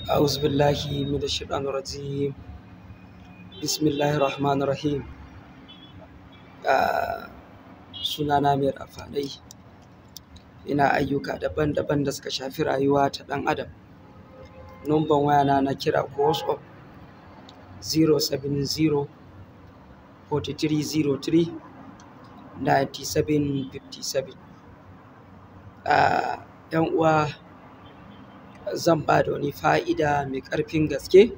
أعوذ بالله من الشيطان الرجيم بسم الله الرحمن الرحيم Ah, sunana mai rafanai ina ayyuka daban-daban da suka shafi rayuwa ta ɗan adam numban wayana na kira ko whatsapp 070 4303 9757 Ah, ‘yan uwa zan ba da wani fa'ida mai ƙarfin gaske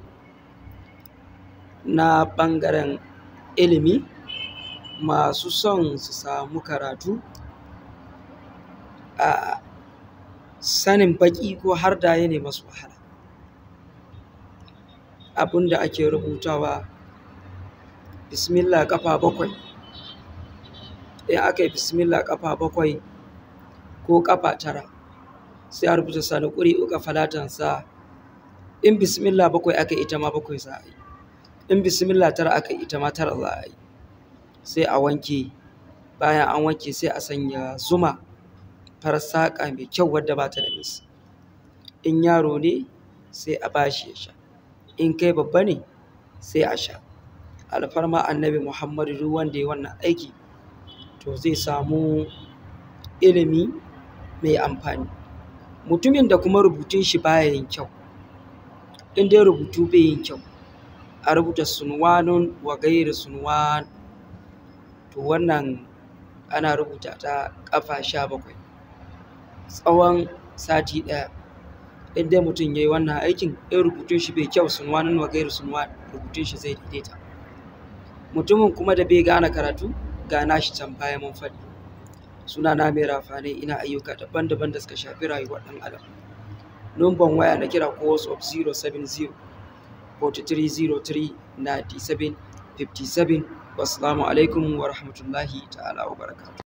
na ɓangaren ilimi masu son su samu karatu a sanin baƙi ko har da ya ne masu wahala abin da ake rubutawa bismillah ƙafa bakwai in aka yi bismillah ƙafa bakwai ko ƙafa tara sai a rubuta sani ƙuri uka falatansa in bismillah bakwai aka yi ita ma bakwai za a yi in bismillah tara aka yi ita ma tara za a yi sai a wanke bayan an wanke sai a sanya zuma farar saƙa mai kyau wadda ba ta da mis in yaro ne sai a bashi ya sha in kai babba ne sai a sha alfarma annabi muhammadu duk wanda ya wannan aiki to zai samu ilimi mai amfani mutumin da kuma rubutun shi baya yin kyau in dai rubutu bai yin kyau a rubuta sunwanun wa gairi sunwan to wannan ana rubuta ta ƙafa sha bakwai tsawon sati ɗaya in dai mutum ya yi wannan aikin in rubutun shi bai kyau sunwanun wa gairi sunwan rubutun shi zai daidaita mutumin kuma da bai gane karatu gana shi can baya mun faɗi suna na mai rafane ina ayyuka daban-daban da suka shafi rayuwar ɗan adam numban waya na kira ko whatsapp 070 4303 97 57 wassalamu alaikum wa rahmatullahi ta'ala wa barakatuh